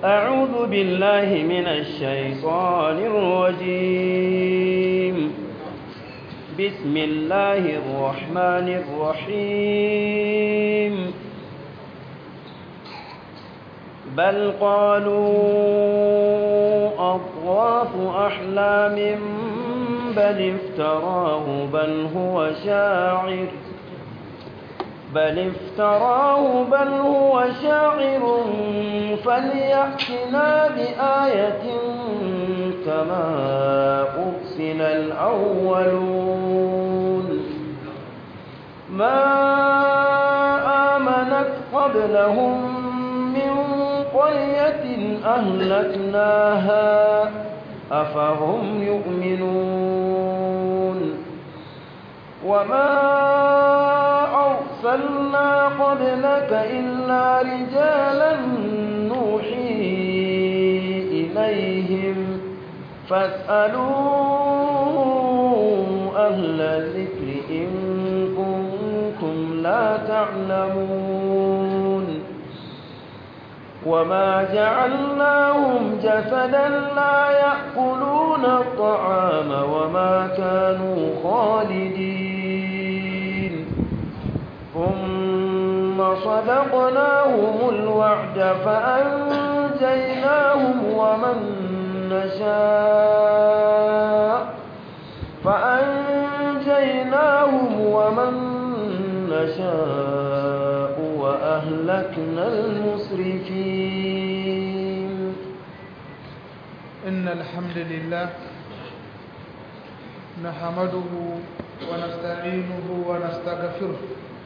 أعوذ بالله من الشيطان الرجيم بسم الله الرحمن الرحيم بل قالوا أضغاث أحلام بل افتراه بل هو شاعر بل افتراه بل هو شاعر فليأتنا بآية كما أرسل الأولون ما آمنت قبلهم من قرية أهلكناها أفهم يؤمنون وما أرسلنا قبلك إلا رجالا نوحي إليهم فاسألوا أهل الذكر إن كنتم لا تعلمون وما جعلناهم جسدا لا يأكلون الطعام وما كانوا خالدين ثم صدقناهم الوعد فأنجيناهم ومن نشاء فأنجيناهم ومن نشاء وأهلكنا المسرفين إن الحمد لله نحمده ونستعينه ونستغفره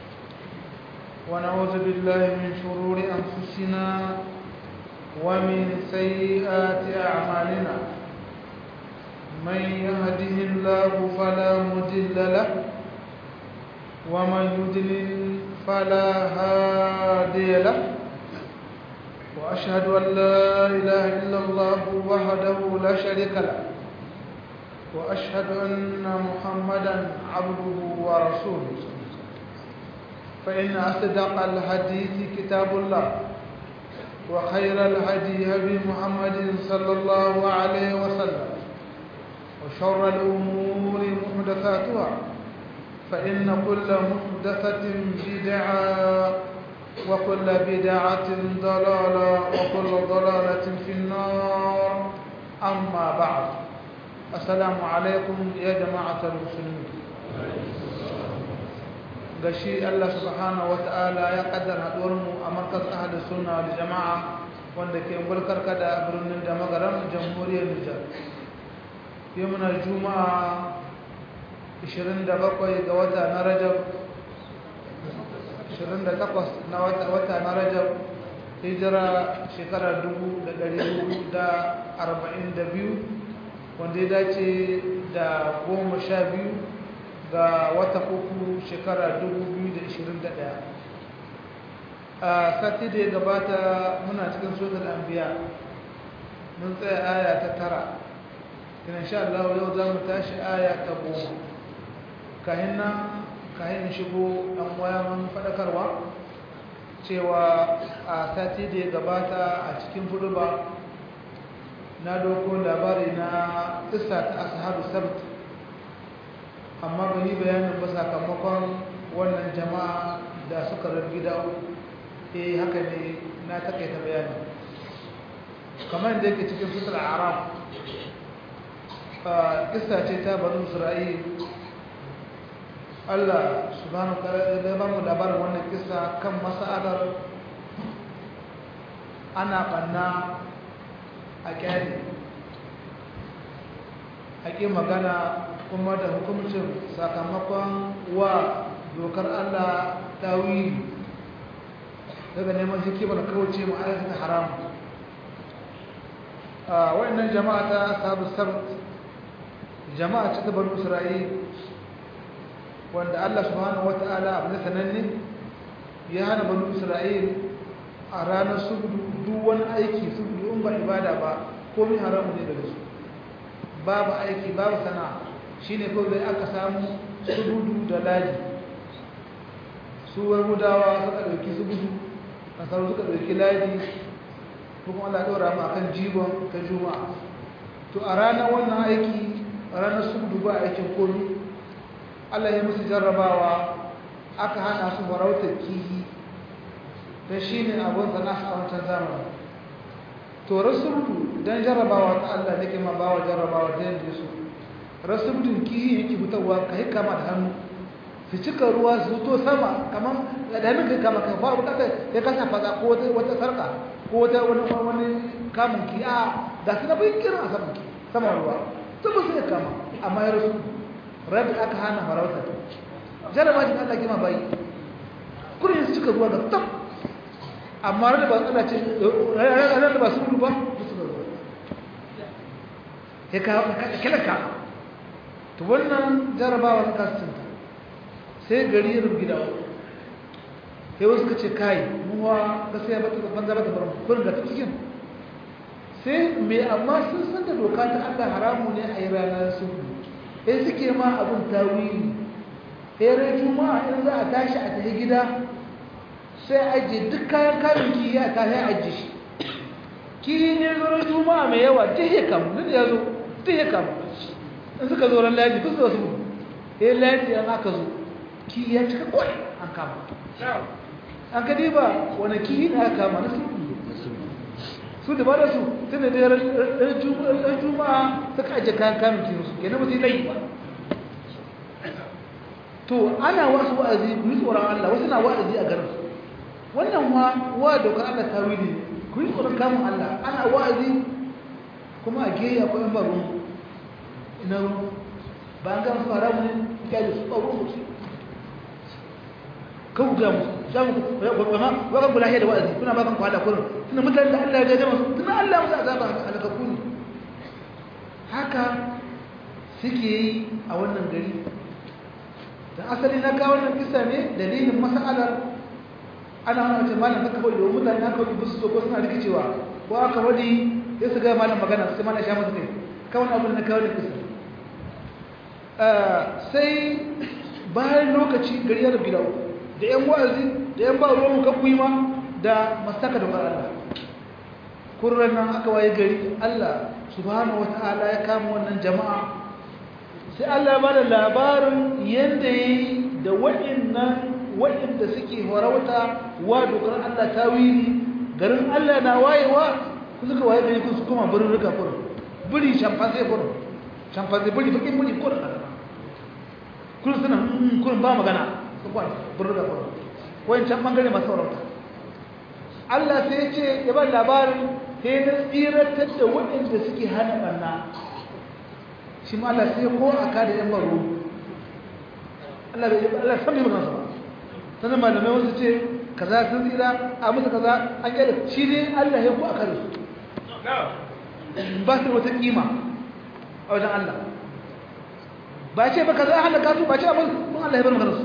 ونعوذ بالله من شرور أنفسنا ومن سيئات أعمالنا من يهده الله فلا مضل له ومن يضلل فلا هادي له وأشهد أن لا إله إلا الله وحده لا شريك له وأشهد أن محمدا عبده ورسوله فإن أصدق الحديث كتاب الله وخير الهدي هدي محمد صلى الله عليه وسلم وشر الأمور محدثاتها فإن كل محدثة بدعة وكل بدعة ضلالة وكل ضلالة في النار أما بعد السلام عليكم يا جماعة المسلمين gashi Allah subhanahu wata'ala ya kaddara haɗuwarmu a markaz ahadu sunna da jama'a wanda ke bulkar kada birnin da magaram jamhuriyar Nijar yau muna juma'a 27 ga wata na Rajab 28 na wata na Rajab hijira shekarar 1442 wanda ya dace da goma sha biyu ga wata uku shekara 2021 a sati da ya gabata muna cikin sotar ambiya mun tsaye aya ta tara ina sha Allah yau za mu tashi aya ta goma kahin nan kayan shigo ɗan waya mun faɗakarwa cewa a sati da ya gabata a cikin fuduba na doko labari na isa ta ashabu sabt amma ban yi bayanin ba sakamakon wannan jama'a da suka rabi da eh haka ne na takaita bayani kamar da yake cikin fitar arab kissa ce ta banu isra'il Allah subhanahu wa ta'ala ya ba mu labarin wannan kissa kan mas'alar ana banna a kyari haƙi magana kuma da hukumcin sakamakon wa dokar Allah tawili daga neman hikimar kauce mu aikata haram a wayannan jama'a ta sabu sabt jama'a ce ta banu isra'il wanda Allah subhanahu wata'ala abu na sananne ya hana banu isra'il a ranar subudu duk wani aiki subudu in ba ibada ba komai haramu ne daga su babu aiki babu sana'a shine kawai dai aka samu subudu da laji su yahudawa suka ɗauki subudu nasaru suka ɗauki laji kuma Allah ɗora mu akan jibon ta juma'a to a ranar wannan aiki a ranar subdu ba aikin komi Allah ya musu jarrabawa aka hana su farautar kihi don shi ne abin sana a wancan zamani to rasulutu don jarrabawa ta Allah da ke ma bawa jarrabawa ta yadda su rasulutun kihi yake fitarwa ka yi kama da hannu su cika ruwa su to sama kamar da hannun kai kama kan faru kasa ya kasa fasa ko wata sarka ko wata wani wani kamun ki a da su na bai kiran a saman sama ruwa to ba su ya kama amma ya rasu rabi aka hana farauta jaraba shi Allah kima bai kurin su cika ruwa ga tab amma rabi ba Allah ce ranar da ba su ruwa ba su ruwa ya ka kilaka to wannan jarabawa ta kasinta sai gari ya rubu gida sai wasu ka ce kai muwa gaskiya ba ta banza ba ta bar kurin ga cikin sai mai amma sun san da doka ta Allah haramu ne a yi ranar su sai suke ma abin tawili sai rai juma'a in za a tashi a tafi gida sai ajiye duk kayan kayan ki ya ta sai ajiye shi ki ne zo juma'a mai yawa duk ya kamu duk ya zo duk ya kamu in suka zo ran ladi duk su su sai ladi an aka zo ki ya cika kwai an kama an ka diba wani ki ne aka kama na su su da ba da su tun da ɗan juma'a suka ajiye kayan kamun kiyo su ke na mutu layi ba to ana wasu wa'azi ku yi tsoron Allah wasu na wa'azi a garin wannan wa wa dokar Allah ta wili ku yi tsoron kamun Allah ana wa'azi kuma a geya ko yan baro ina ba an gama su haramu ne ya su tsaro musu kan ga musu samu kuma wakan kula da wa'azi kuna ba kan kwada kurin tunda mutane da Allah ya gaje musu tunda Allah musu azaba halakaku ne haka suke yi a wannan gari da asali na kawo wannan kisa ne dalilin mas'alar ana hana mace malam haka kawai domin mutane haka kawai bisu so ko suna rikicewa ko aka wadi ya su ga malam magana sai malam sha musu kai kawai abin na kawo da kisa sai bayan lokaci gari ya rabu da uku da yan wa'azi da yan ba ruwan kakkuyi ma da mastaka da Allah kurran nan aka waye gari Allah subhanahu wata'ala ya kama wannan jama'a sai Allah ya bada labarin yanda yayi da waɗannan waɗanda suke horauta wa dokar Allah tawili garin Allah na wayewa ku suka waye gari ku su kuma burin rika kurin buri shamfanse kurin shamfanse buri bakin buri kurin kurin suna kurin ba magana kwan burga kwan wancan bangare masu saurauta Allah sai ce ya ba labarin sai na tsiratar da waɗanda suke hana ɓanna shi ma Allah sai ko a kada yan baro Allah bai Allah san mai magana ba sannan malamai wasu ce kaza sun tsira a musu kaza an yi shi ne Allah ya ko a kada su ba su wata kima a wajen Allah ba ce ba kaza hana kasu ba ce abin mun Allah ya bar magana su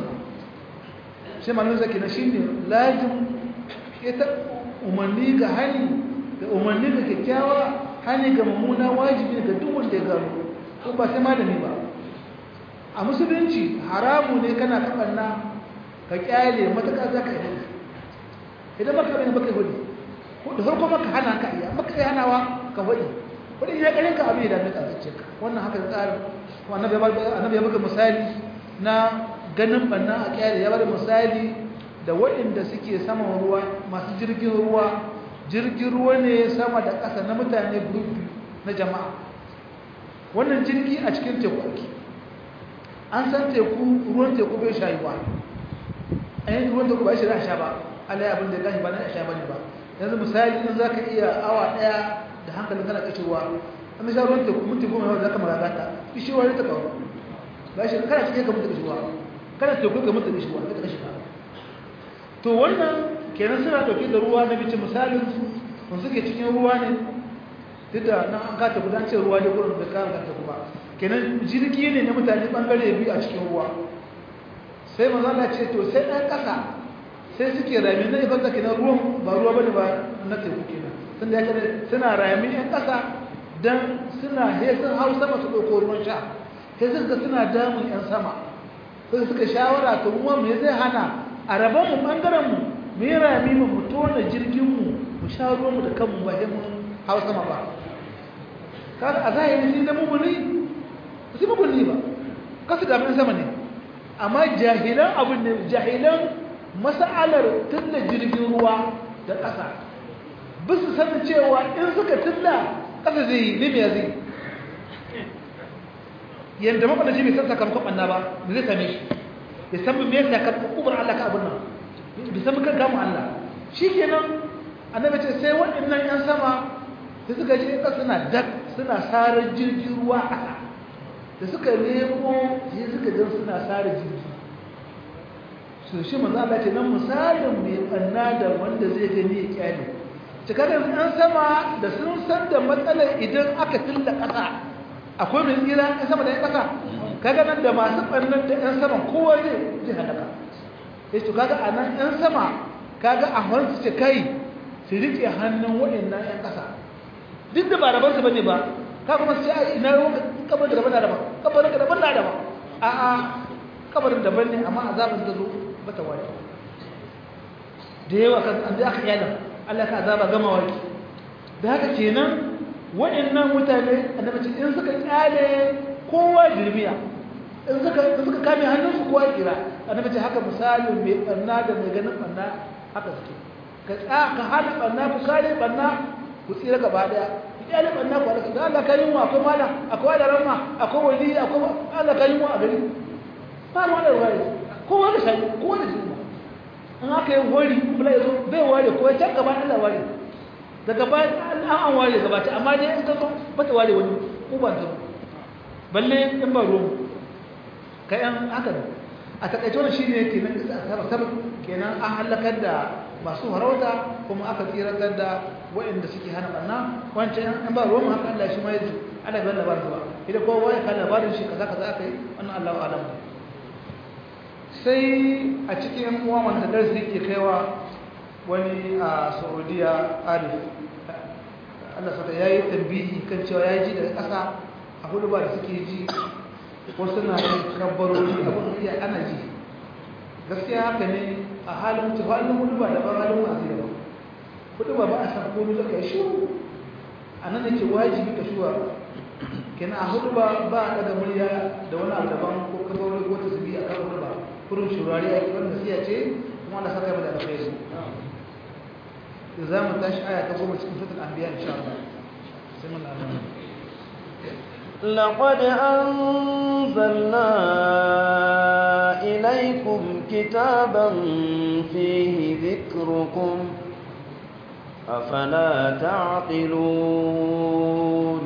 sai malamin zaki na shi ne lajin ita umarni ga hani da umarni ga kyakkyawa hani ga mummuna wajibi ga duk wanda ya gano ko ba sai malami ba a musulunci haramu ne kana kabanna ka kyale mataka za ka yi idan baka bane baka hudu ko da farko maka hana ka iya maka iya hanawa ka hudu hudu ya kare ka abin da mai tsace ka wannan haka tsarin annabi ya annabi ya baka misali na ganin banna a kyale ya bada misali da waɗanda suke saman ruwa masu jirgin ruwa jirgin ruwa ne sama da ƙasa na mutane gurbi na jama'a wannan jirgi a cikin teku ake an san teku ruwan teku bai shayuwa a yanzu ruwan teku ba shi da sha ba Allah ya abin da ya gashi ba na sha ba ne ba yanzu misali in za ka iya awa ɗaya da hankalin kana kashewa an sha ruwan teku minti goma yau za ka magagata kishewa ne ta kawo ba shi kana cikin ka mutu kashewa kada teku ga mutu shi wanda kashi ba to wannan kenan suna dauke da ruwa na bice misalin su kun suke cikin ruwa ne duk da nan an kata gudan ce ruwa ne gurin da kan kanta kuma kenan jirgi ne na mutane bangare biyu a cikin ruwa sai manzo Allah ce to sai dan kasa sai suke rami na ibada kenan ruwan ba ruwa bane ba na teku kenan sun da yake suna rami ɗan kasa dan suna he sun hau sama su dauko ruwan sha sai suka suna damun yan sama sai suka shawara to kuma me zai hana a rabon mu bangaren mu mu yi rami mu mu tona jirgin mu mu sha ruwan mu da kanmu ba sai mun hawa sama ba kaga a zahiri shi da mumuni su mumuni ba kasu da mun sama ne amma jahilan abin ne jahilan mas'alar tunda jirgin ruwa da ƙasa bisu sanin cewa in suka tilla ƙasa zai yi ne me zai yadda makwadaci bai san sakamakon ɓanna ba da zai same shi ya san me yasa ka kubar Allah ka abin nan bai san kan gamu Allah shi kenan annabi ce sai waɗannan ƴan sama da suka je ƙasa suna dak suna sarar jirgin ruwa a ƙasa da suka nemo sai suka jan suna sarar jirgi su shi manzo Allah ce nan misalin mai ɓanna da wanda zai gani ya kyale cikakken ƴan sama da sun san da matsalar idan aka tilla ƙasa akwai mai tsira ɗan sama da ya ƙasa kaga nan da masu ɓannan da ɗan sama kowa zai zai halaka ya ce kaga a nan ɗan sama kaga a hannu ce kai su riƙe hannun waɗannan ɗan ƙasa duk da ba rabansu ba ne ba ka kuma su ce a ina ruwan kabar da daban da daban kabarin da daban da daban a a kabarin daban ne amma azabin ta zo ba ta wani da yawa kan an zai aka yalan Allah ka azaba gama waki da haka kenan waɗannan mutane annabi ce in suka kyale kowa jirmiya in suka in suka kame hannunsu kowa kira annabi ce haka misalin mai banna da mai ganin banna haka suke ka tsa ka hana banna ku kare banna ku tsira gaba daya ku kyale banna ku halaka da Allah kayin mu akwai mala akwai da ramma akwai wali akwai Allah kayin mu a gari ba mu da wari kowa da shi kowa da shi in aka yi wari bula yazo bai ware ko ya can gaba Allah ware daga bayan an an ware gabata amma dai in ka zo bata ware wani uban ta balle in ba ruwan kayan haka ne a takaice wannan shine yake nan kisa asaba sabab kenan an halakar da masu harauta kuma aka tsiratar da waɗanda suke hana barna wancan in ba ruwan haka Allah shi ma yaji Allah bai labarin ba idan kowa ya kan labarin shi kaza kaza aka yi wannan Allahu alam sai a cikin uwa wanda darasi yake kaiwa wani a saudiya arif allah sata ya yi tambihi kan cewa ya ji daga ƙasa a hudu ba da suke ji wasu na yin kabbarori abin iya ana ji gaskiya haka ne a halin mutu halin hudu ba daban halin masu daban hudu ba ba a san komi zaka yi shuru a nan yake wajibi ka shuwa kenan a hudu ba ba a daga murya da wani abu daban ko kabbarori ko tasiri a kan hudu ba kurin shurari a kiran nasiya ce kuma Allah saka mai da alkhairi za mu tashi aya ta goma cikin suratul anbiya insha Allah sai mun Allah لقد أنزلنا إليكم كتابا فيه ذكركم أفلا تعقلون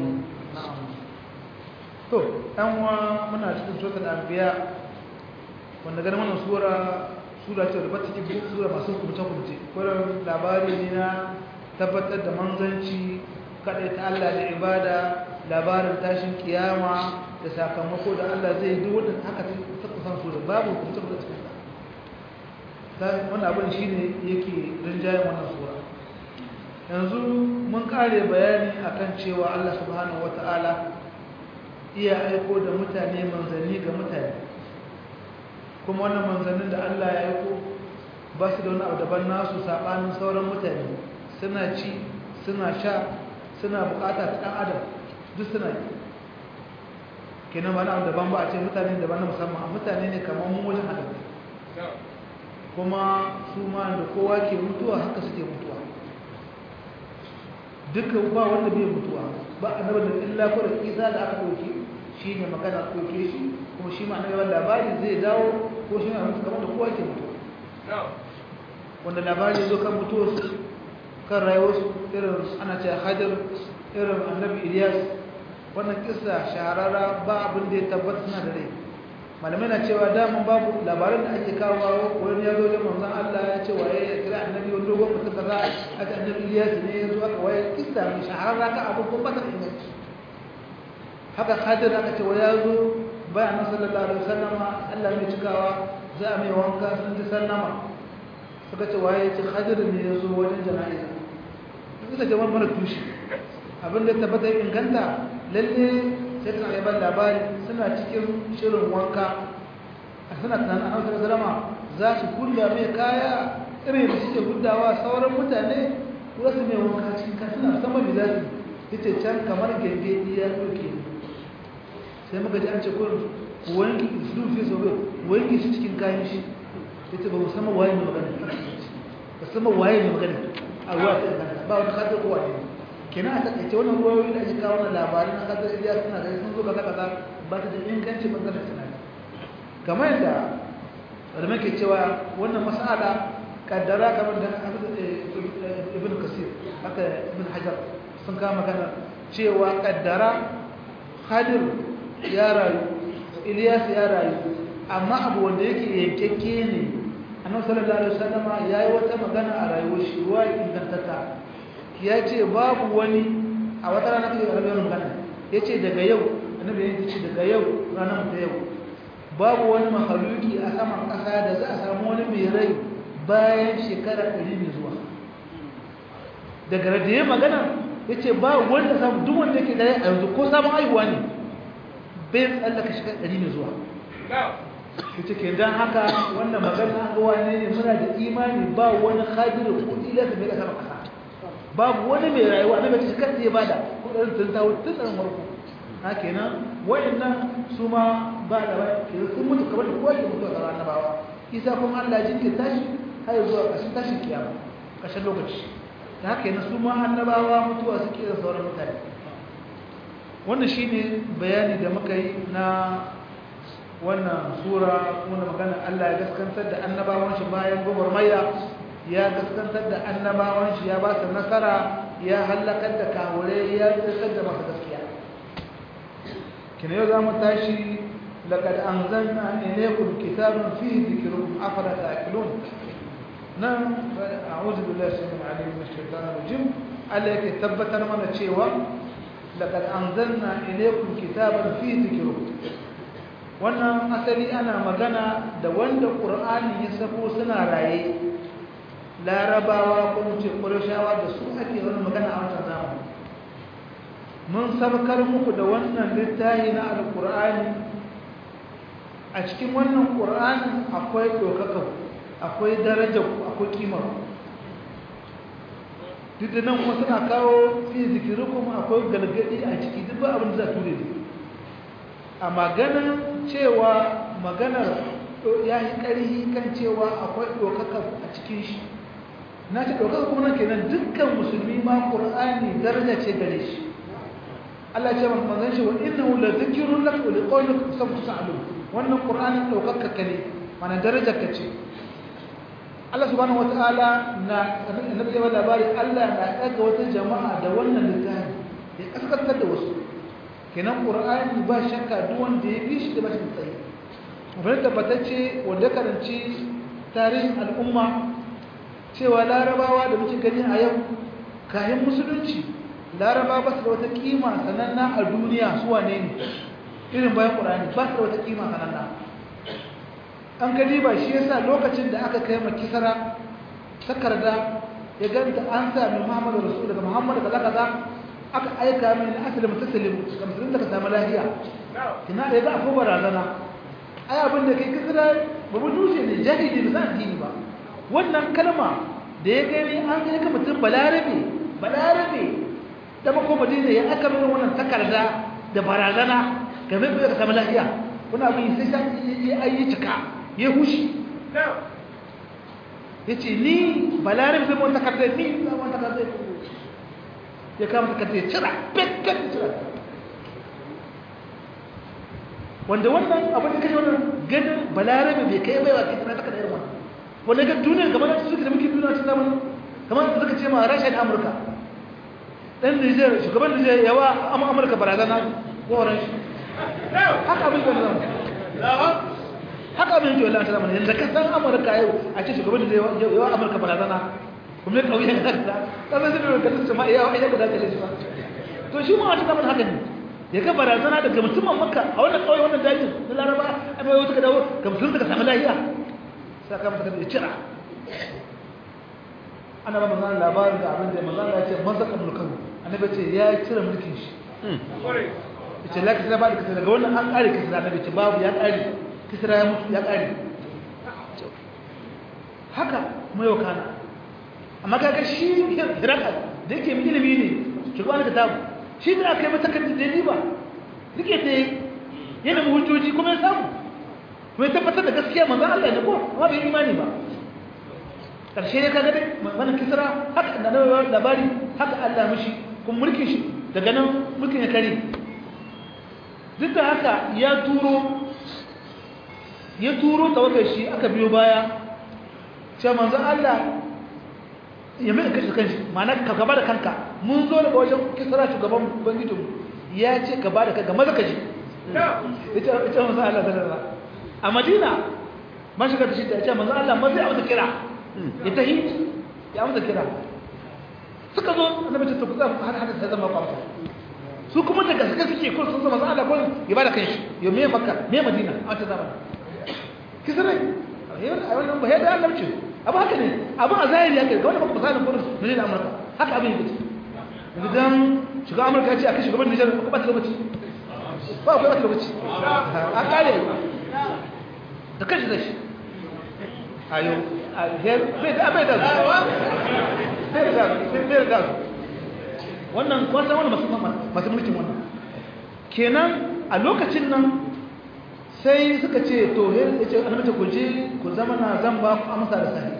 to ɗan wa muna cikin suratul anbiya wanda ganin wannan sura sura ce da bata cikin sura masu kumce kumce kullum labari ne na tabbatar da manzanci kaɗai ta Allah da ibada labarin tashin kiyama da sakamako da Allah zai duk wanda haka ta kusan sura babu kumce kumce cikin ta wannan abin shine yake rinjayen wannan sura yanzu mun kare bayani akan cewa Allah subhanahu wataala iya aiko da mutane manzanni ga mutane kuma wannan manzannin da Allah ya aiko ba su da wani abu daban nasu saɓanin sauran mutane suna ci suna sha suna bukata ta ɗan adam duk suna yi kenan ba na abu daban ba a ce mutane daban na musamman a mutane ne kamar mu wajen halittu kuma su ma da kowa ke mutuwa haka suke mutuwa dukkan ba wanda bai mutuwa ba annabi da illa ko da isa da aka ɗauki shi ne magana ɗauke shi kuma shi ma annabi labari zai dawo ko shi ma mutu kamar da kowa ke mutu wanda labari zo kan mutuwarsu kan rayuwarsu irin ana ce hajar irin annabi ilyas wannan kisa shahararra ba abin da ya tabbata suna da rai malamai na cewa daman babu labaran da ake kawo wani ya zo da manzon Allah ya ce waye ya kira annabi wani dogon mutum kaza a ce annabi ilyas ne ya zo aka waye kisa mai shahararra ka abu ko ba ta inganci haka hajar aka ce wa ya zo bayan sallallahu alaihi wasallama Allah mai cikawa za a mai wanka sun ji sallama suka ce waye ce hajar ne ya zo wajen jana'iza suka ce wani mara tushe abin da tabbata inganta lalle sai suna yaban labari suna cikin shirin wanka a suna tunanin an wasu salama za su kulla mai kaya irin da suke gudawa sauran mutane za su mai wanka cikin kan suna musamman da za su ya ce can kamar gengedi ya ɗauke sai muka ji an ce kurin wanki su fi so bai wanki shi cikin kayan shi ya ce ba musamman waye mai magana musamman waye mai magana a ruwa ta inganta ba wani kadar kowa ne kenan a takaice wannan ruwayoyi da ake kawo na labarin na kadar iliya suna da sun zo kaza kaza ba ta da inganci bangaren tunani kamar yadda da muke cewa wannan mas'ala kaddara kamar da ibn kasir haka ibn hajar sun kama magana cewa kaddara hadir ya rayu ilyas ya rayu amma abu wanda yake yankakke ne annabi sallallahu alaihi wasallama yayi wata magana a rayuwar shi ruwa ingantata ya ce babu wani a wata rana kai rabiyar magana ya ce daga yau annabi ya ce daga yau ranar ta yau babu wani mahaluki a saman ƙasa da za a samu wani mai rai bayan shekara ɗari mai zuwa daga da ya magana ya ce ba wanda samu duk wanda yake dare a yanzu ko samun aihuwa ne bai tsallaka shekara ɗari mai zuwa ya ce ke don haka wannan magana ga wane ne muna da imani ba wani hajjiru kudi da mai ƙasar ƙasa babu wani mai rayuwa na mace shekara ɗaya ba da kudin tun tawo tun ɗan warko ha kenan wayannan su ma ba da ba ke sun mutu kamar da kowa ke mutu a tsara annabawa isa kuma Allah jinkin tashi har zuwa ƙarshen tashin kiyama ƙarshen lokaci da haka yana su ma annabawa mutuwa suke da sauran mutane wannan shine bayani da muka yi na wannan sura wanda magana Allah ya gaskantar da annabawan shi bayan gwagwarmaya ya gaskantar da annabawan shi ya ba su nasara ya hallakar da kawure ya tsirkar da masu gaskiya kina yau za mu tashi لقد أنزلنا إليكم كتابا فيه ذكركم أفلا تأكلون نعم أعوذ بالله السميع العليم من الشيطان الرجيم عليك ثبت من الشيوى لقد أنزلنا إليكم كتابا فيه ذكركم wannan asali ana magana da wanda ƙur'ani ya sako suna raye larabawa ko ce ƙurashawa da su ake wani magana a wancan zamani mun sabkar muku da wannan littafi na alƙur'ani a cikin wannan ƙur'ani akwai ɗaukaka akwai daraja akwai kimar duk da nan wasu na kawo fi zikirukun akwai galgadi a ciki duk ba abin da za ture ne a maganar cewa maganar ya yi ƙarhi kan cewa akwai ɗaukaka a cikin shi na ce ɗaukaka kuma nan kenan dukkan musulmi ma ƙur'ani daraja ce gare shi Allah ce maka manzon shi wa innahu la dhikrun lak wa liqawlik sabtu sa'alun wannan qur'anin daukakka ka ne mana darajar ka ce Allah subhanahu wataala na annabi ya labari Allah na daga wata jama'a da wannan littafi ya kaskantar da wasu kenan qur'ani ba shakka duk wanda ya bi shi da bashi tsayi abin tabbatacce wanda karanci tarihin al'umma cewa larabawa da muke gani a yau kayan musulunci laraba ba su da wata kima sananna a duniya su wane ne irin bayan ƙurani ba su da wata kima sananna an gani ba shi yasa lokacin da aka kai makisara takarda ya ganta an sami muhammadu rasu daga muhammadu kaza kaza aka aika mai na asali mutasalim ga musulun da ka samu lafiya ina da ya ga akwai barazana ai abin da kai kisira babu dushe ne jahili ba san addini ba wannan kalma da ya gani an kai ka mutum balarabe balarabe da mako madina ya aka nuna wannan takarda da barazana game da ka samu lafiya wani abin sai sa ya ayi cika ya hushi ya ce ni balarin zai mawata takarda ni zai mawata takarda ya kama takarda ya cira pekkan cira wanda wannan abin da kashe wannan ganin balarabe bai kai baiwa kai tana takarda irin wannan wanda ga duniyar gaba da suke da muke duniya cikin zamanin kamar da suka ce ma rasha da amurka ɗan Nijar shugaban Nijar yawa Amurka barazana koren shi haka abin da zama haka abin da wala ta zama yanzu ka san Amurka yau a ce shugaban Nijar yawa Amurka barazana kuma ya kauye da ta ka san da ka tsama yawa ai da dace shi ba to shi ma wata zaman haka ne ya ga barazana daga mutumin Makka a wannan kauye wannan dajin na Laraba a mai wata ka dawo ga mutum daga samu lafiya saka mata da cira ana ba manzan labarin da abin da manzan ya ce mazaka mulkan annabi ce ya cire mulkin shi ya ce laki sai ba da kisra daga wannan an kare kisra annabi ce babu ya kare kisra ya mutu ya kare haka kuma yau kana amma kaga shi hiraka da yake ilimi ne shugaban kitabu shi da aka yi mata kan da ba rike ta yana mu hujjoji kuma ya samu kuma ya tabbatar da gaskiya manzon Allah ne ko amma bai imani ba karshe ne kaga dai wannan kisra haka da labari haka Allah mishi kuma mulkin shi daga nan mulkin ya kare duk da haka ya turo ya turo tawagar shi aka biyo baya cewa manzon Allah ya mai kashe kanshi ma'ana ka gaba da kanka mun zo daga wajen kisra shugaban ubangijinmu ya ce gaba da kanka maza ka ji ita ita manzon Allah sallallahu a Madina man shiga da shi ta ce manzon Allah maza ya masa kira ya tahi ya masa kira suka zo annabi ta kuza har har sai zama kwamfa su kuma daga suka suke ko sun zama Allah ko ya bada kanshi ya me makka me Madina a ta zamani kisra ai wannan ba yadda Allah ce abu haka ne abu a zahiri haka ga wanda baka misalin kudin Nijar Amurka haka abin yake idan shiga Amurka ya ce a kai shugaban Nijar ba ba ta lokaci ba ba ta lokaci a kare da kashi da shi ayo bai da bai da bai da bai da wannan kwasa wani masu mulkin wannan kenan a lokacin nan sai suka ce to ya ce annabi ku je ku zama na zan ba ku amsa da sahi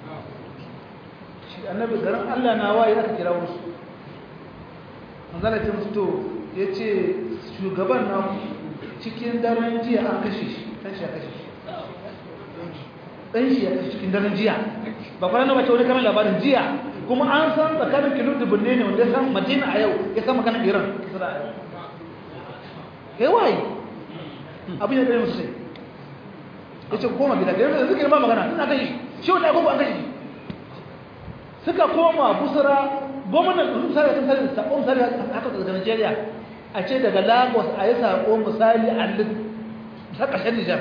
shi annabi garin Allah na waye aka kira wasu manzala ce musu to ya ce shugaban na cikin daren jiya an kashe shi ɗan shi ya kashe shi ɗan shi ya kashe cikin daren jiya ba kwanan na bace wani kamar labarin jiya kuma an san tsakanin kilo dubunne ne wanda ya san madina a yau ya san maganar iran kai waye abin ya ɗaya musu sai ya ce koma gida da yanzu suka yi ma magana suna kan shi shi wani agogo an kashi suka koma busara gwamnan misali sun sani saƙon misali haka daga nigeria a ce daga lagos a yi saƙo misali a ta ƙasar nijar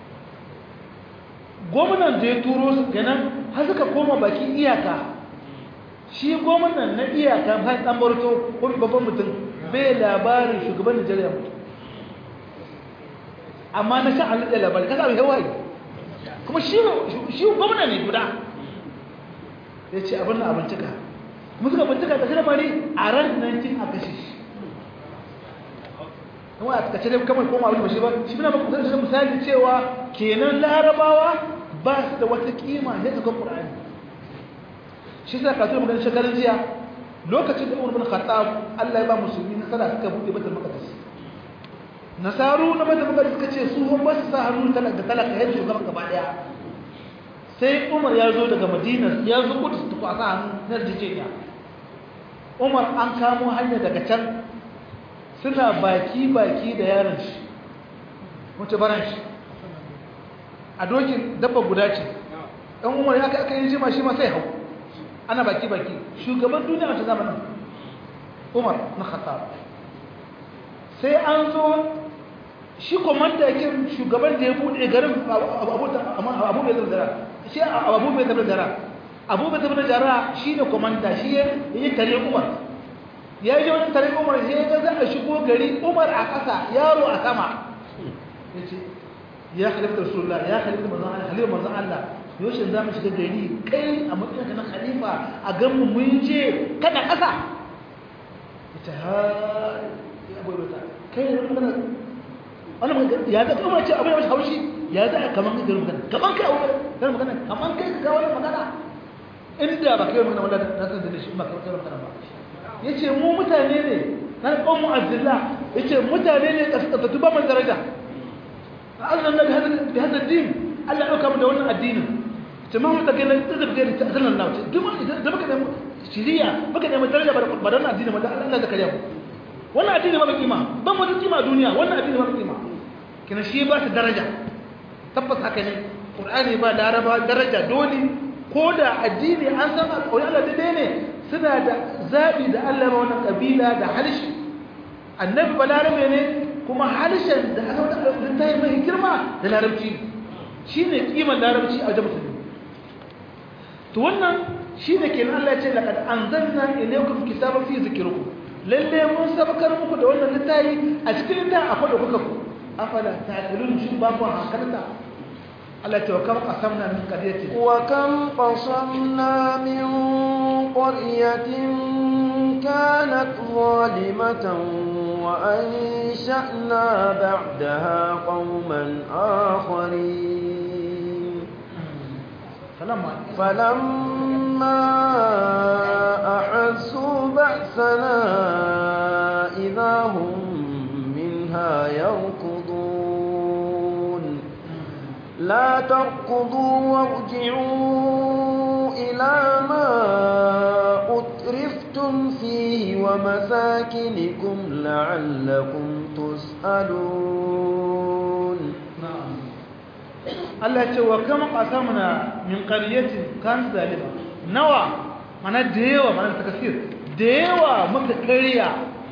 gwamnan da ya turo su kenan har suka koma bakin iyaka shi gwamnan na iyaka har ɗan barto ko babban mutum bai labarin shugaban nigeria mutum amma na sha halittar labari kasa mai hawaii kuma shi gwamna ne guda ya ce abin na abincika kuma suka bincika ta shirya bari a ran 19 a kashe shi kuma a kace dai kamar koma abin da shi ba shi bina maka kusa misali cewa kenan larabawa ba su da wata kima ne ta kan ƙur'ani shi sa kasu da maganin shekarun jiya lokacin da umar bin khattab Allah ya ba musulmi nasara suka buɗe batul maqdis nasaru na bada magana suka ce su ba su sa hannu talaka talaka yadda shugaban gaba daya sai umar ya zo daga madina ya zo kudu su kwasa hannu na jijiyya umar an kamo hanya daga can suna baki baki da yaron shi wace baran shi a dokin dabba guda ce ɗan umar ya aka yi jima shi ma sai hau ana baki baki shugaban duniya a ta zamanin umar na khattab sai an zo shi komanda yake shugaban da ya bude garin abu bai zara shi abu bai zara zara abu bai zara zara shi ne komanda shi ya yi tare umar ya yi wani tare umar shi ya za a shigo gari umar a ƙasa yaro a sama ya ce ya halitta rasulullah ya halitta manzan Allah halitta manzan Allah yaushe za mu shiga gari kai a matsayin na khalifa a gan mu mun je kada ƙasa ita ha ya bai wata kai ne magana wani magana ya ga kuma ce abin da haushi ya za a kaman kai magana kaman kai aure kai magana kaman kai ka wani magana inda ba kai magana wallahi na san da shi ba kai magana ba yace mu mutane ne na qawmu azillah yace mutane ne kaskata ba man daraja Allah na bi hada din Allah ya dauka mu da wannan addinin jama'a ta kai da da kai ta sallan Allah ce duk da baka da shiriya baka da daraja ba da wannan addinin wanda Allah ya kariya mu wannan addini ba kima ban wata kima a duniya wannan addini ba kima kina shi ba ta daraja tabbas haka ne qur'ani ba laraba daraja dole ko da addini an san alƙawari Allah daidai ne suna da zabi da Allah ba wannan kabila da harshe annabi ba larabe ne kuma harshen da aka wada littafi mai girma da larabci shine kiman larabci a wajen musulmi to wannan shine kenan Allah ya ce laqad anzalna ilaykum kitaban fi zikrikum lalle mun sabakar muku da wannan littafi a cikin littafi akwai da kuka ku afala ta'qilun shi ba ku hankalta Allah ta wakam qasamna min qaryati wa kam qasamna min قرية كانت ظالمة وأنشأنا بعدها قوما آخرين فلما فلما أحسوا بأسنا إذا هم منها يركضون لا تركضوا وارجعوا إلى ما أترفتم فيه ومساكنكم لعلكم تسألون na'am Allah ce wa kama qasamna min qaryatin kan zalima nawa mana da yawa mana takasir da yawa muka kariya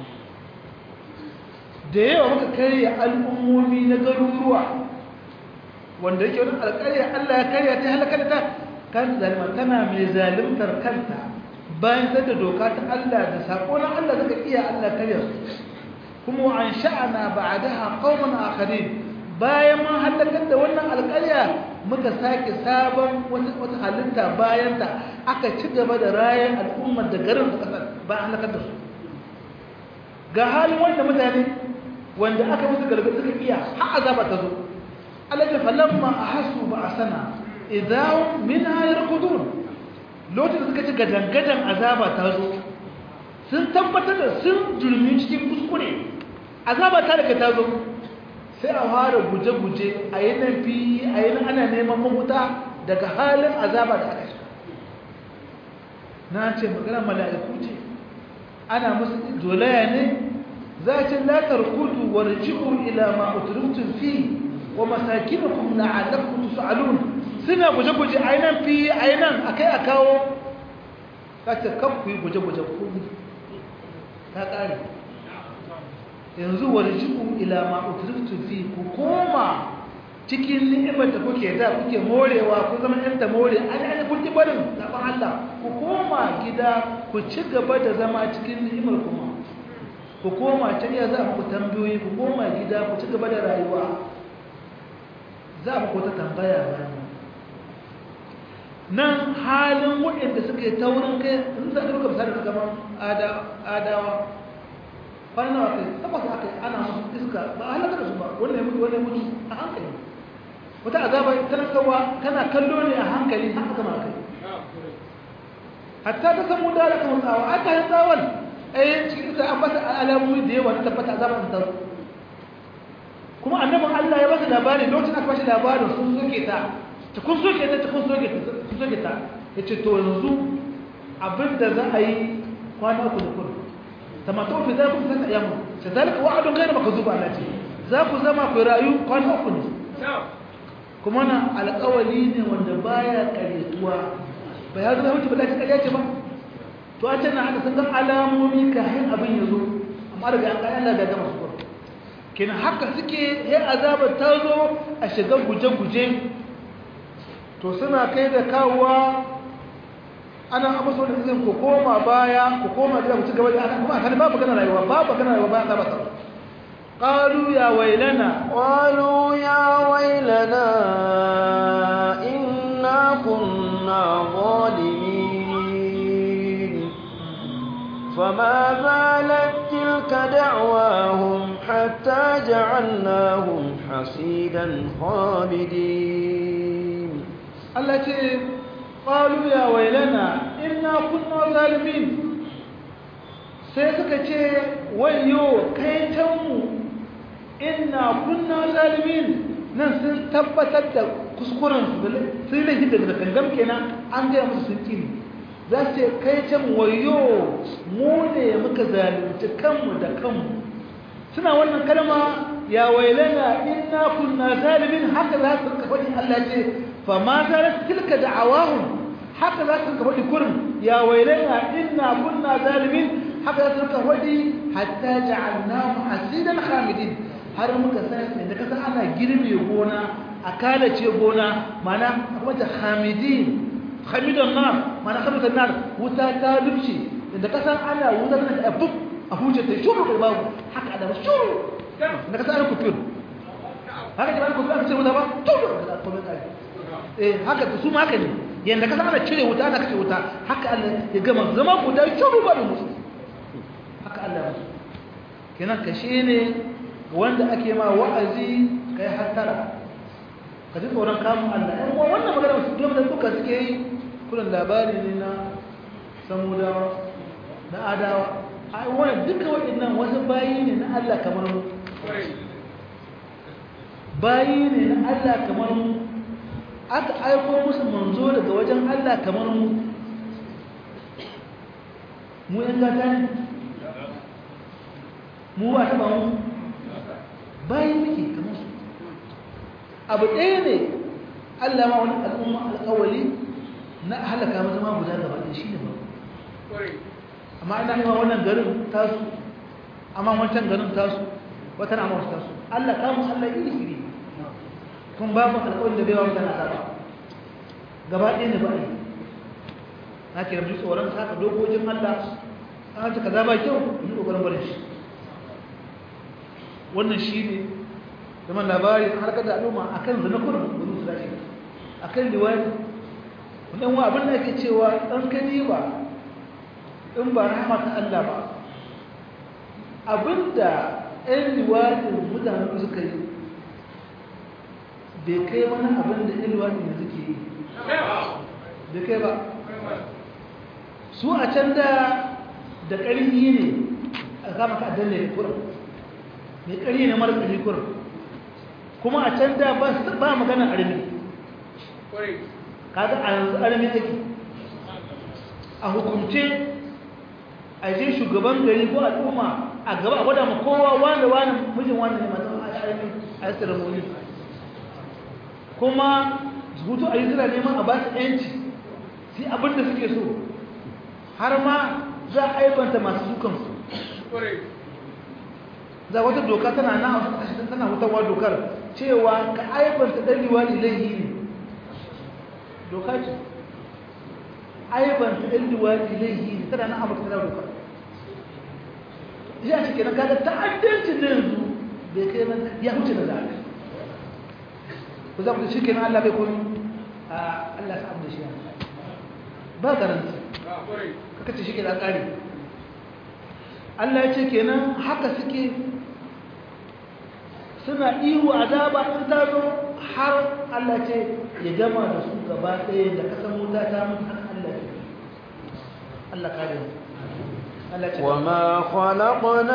da yawa muka kariya al'ummomi na garuruwa wanda yake wani alƙarya Allah ya kariya ta halakar ta kan zalima tana mai zalimtar kanta bayan da doka ta Allah da sako na Allah daga iya Allah kariya kuma wa an sha'ana ba'daha qauman akharin bayan mun halakar da wannan alƙarya muka sake sabon wata halitta bayan ta aka ci gaba da rayan al'ummar da garin da kasar bayan halakar da su ga halin wanda mutane wanda aka musu gargaɗi suka iya har azaba ta zo alaji falamma ahassu ba'sana idan minha yarkudun lokacin da suka ci gadangadan azaba ta zo sun tabbatar da sun jurmi cikin kuskure azaba ta daga ta zo sai a fara guje-guje a yi nan fi a yi nan ana neman mahuta daga halin azaba da aka shiga na ce magana mala'iku ce ana musu dolaya ne za a ce latar kudu wa raji'u ila ma uturutun fi wa masakinukum la'allakum tus'alun suna guje-guje a yi nan fi a yi nan a kai a kawo ka ce kan ku yi guje-guje ku ta ƙare yanzu warji'u ila ma utriftu fi ku koma cikin ni'imar da kuke da kuke morewa ku zama yan da more an an kun ki barin zaban Allah ku koma gida ku ci gaba da zama cikin ni'imar kuma ku koma can ya za ku tambayoyi ku koma gida ku ci gaba da rayuwa za mu ko ta tambaya bayan nan halin waɗanda suka yi taurin kai in za ka duka misali ka kamar adawa kwanan nawa kai tabbas aka yi ana musu iska ba a halaka da su ba wannan ya mutu wannan ya mutu a hankali wata azaba talakawa kana kallo ne a hankali har aka ma kai hatta ta samu da aka mutsawa aka yi tsawon ai cikin ita an bata alamomi da yawa na tabbata azaba ta zo kuma annabin Allah ya bata labari lokacin aka bashi labarin sun soke ta ta kun soke ta ta kun soke ta kun soke ta yace to yanzu abinda za a yi kwana uku da kudu tamato fi za ku zaka yamu sadalika wa'adun ghayr makzub Allah ce za ku zama ku rayu kwana uku ne kuma na alƙawali ne wanda baya karetuwa ba ya zama mutu ba ta kariya ce ba to a can na haka sun ga alamomi kafin abin ya zo amma daga an kai Allah da gama su kenan haka suke ya azabar ta zo a shiga guje-guje to suna kai da kawowa ana abu so da izin ku koma baya ku koma gida ku ci gaba da ana kuma kan babu kana rayuwa babu kana rayuwa bayan azaba ta qalu ya wailana قالوا يا ويلنا إنا كنا ظالمين فما زالت تلك دعواهم حتى جعلناهم حصيدا خامدين Allah ce qalu ya wailana inna kunna zalimin sai suka ce wayo kai tanmu inna kunna zalimin nan sun tabbatar da kuskuren su sun laifi daga gangan kenan an gaya musu sun kini za su ce kai can wayo mu ne muka zalunci kanmu da kanmu suna wannan kalma ya wailana inna kunna zalimin haka za su rika faɗin Allah ce fa ma zalat tilka da'awahum haka za su rika faɗi kurin ya wailana inna kunna zalimin haka za su rika faɗi hatta ja'alnahu hasidan khamidin har muka san da kasa ana girbe gona a kalace gona mana kuma ta khamidin khamidan nar mana khamidan nar wuta ta dubce da kasa ana wuta tana da bub a huce ta shuru da babu haka da shuru da kasa ana kufir haka da kufir aka ce wuta ba shuru da kuma kai eh haka su ma haka ne yanda ka san ana cire wuta ana kashe wuta haka Allah ya gama zama guda shiru ba da musu haka Allah ya kenan kashe ne wanda ake ma wa'azi kai hattara ka ji tsoron kamun Allah ɗan uwa wannan magana wasu biyan da duka suke yi kullum labari ne na samudawa na adawa a wani duka waɗannan wasu bayi ne na Allah kamar mu bayi ne na Allah kamar mu aka aiko musu manzo daga wajen Allah kamar mu mu yan gata ne mu ba taɓa mu bayi muke kamar su abu ɗaya ne Allah ma wani al'umma alƙawali na halaka mata ma guda gaba ɗaya shi ne ba amma ina yi wa wannan garin tasu amma wancan garin tasu wata na mawasu tasu Allah kamun Allah iri iri kun babu alƙawarin da baiwa mutane azaba gaba ɗaya ne ba a yi na kira mu tsoron saka dokokin Allah an ce kaza ba kyau yi ƙoƙarin barin shi wannan shi ne zaman labari an harkar da al'umma a kan zina kurin wani su dashi a kan liwani wannan wa abin da ake cewa ɗan kani ba in ba rahama ta Allah ba abinda ‘yan liwadin mutane suka yi bai kai wani abin da ‘yan liwadin da suke yi bai kai ba su a can da da ƙarfi ne a kama ka danne da kurin mai ƙarfi ne mara ƙarfi kurin kuma a can da ba magana armi kaga a yanzu armi ake a hukumce a je shugaban gari ko al'umma a gaba a gwada ma kowa wani wani mijin wani ne matan armi a yi ceremony kuma hutu a yi suna neman a ba su yanci sai abin da suke so har ma za a aibanta masu dukansu za wata doka tana na tana hutawa dokar cewa ka aibanta dan liwali laihi ne doka ce aibanta dan liwali laihi ne tana na amurka tana dokar ya ce kenan kaga ta'addancin da yanzu bai kai nan ya huce da zaɓe ku za ku shi kenan Allah bai komi a Allah ya samu da shi ba garanti kaka ce shi kenan ƙari Allah ya ce kenan haka suke suna ihu azaba in ta zo har Allah ce ya gama da su gaba ɗaya da kasan wuta ta mun har Allah ce Allah kare mu Allah ce وما خلقنا